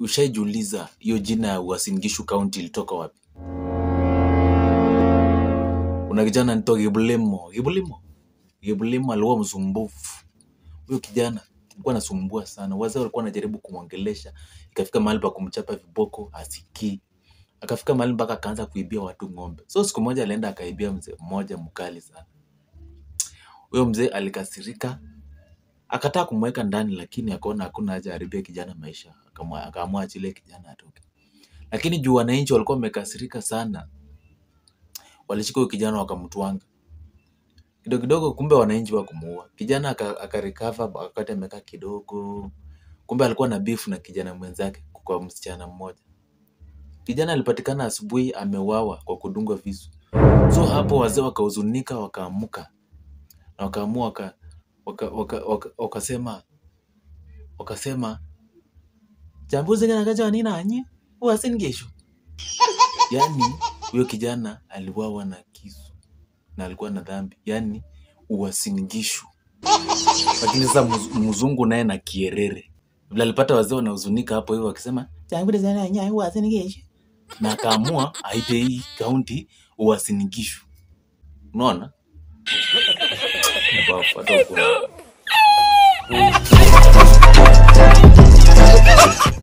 ushaijiuliza hiyo jina ya Uasin Gishu County ilitoka wapi? Kuna kijana anaitwa Gibulimo. Gibulimo. Gibulimo alikuwa msumbufu. Huyo kijana alikuwa anasumbua sana. Wazee walikuwa wanajaribu kumwongelesha, ikafika mahali pa kumchapa viboko, asikii. Akafika mahali mpaka akaanza kuibia watu ng'ombe. So siku moja alienda akaibia mzee mmoja mkali sana. Huyo mzee alikasirika, akataka kumweka ndani, lakini akaona hakuna haja aharibie kijana maisha, akamwa- akaamua achilie kijana atoke. Lakini juu wananchi walikuwa wamekasirika sana, walishika huyo kijana wakamtwanga kidogo kidogo, kumbe wananchi wa kumuua kijana. aka- Akarecover wakati amekaa kidogo, kumbe alikuwa na beef na kijana mwenzake kwa msichana mmoja. Kijana alipatikana asubuhi ameuawa kwa kudungwa visu. So hapo wazee wakahuzunika, wakaamuka na wakaamua waka, waka, waka, waka, wakasema wakasema chambuzi kana kacha nini nanyi Uasin Gishu. Yaani huyo kijana aliuawa na kisu na alikuwa na dhambi, yaani Uasin Gishu. Lakini sasa mz- mzungu naye na kierere vile alipata wazee wanahuzunika hapo hivyo wakisema chambuzi kana nanyi Uasin Gishu, na akaamua aite hii kaunti Uasin Gishu. Unaona? Bafu, hata hukuona.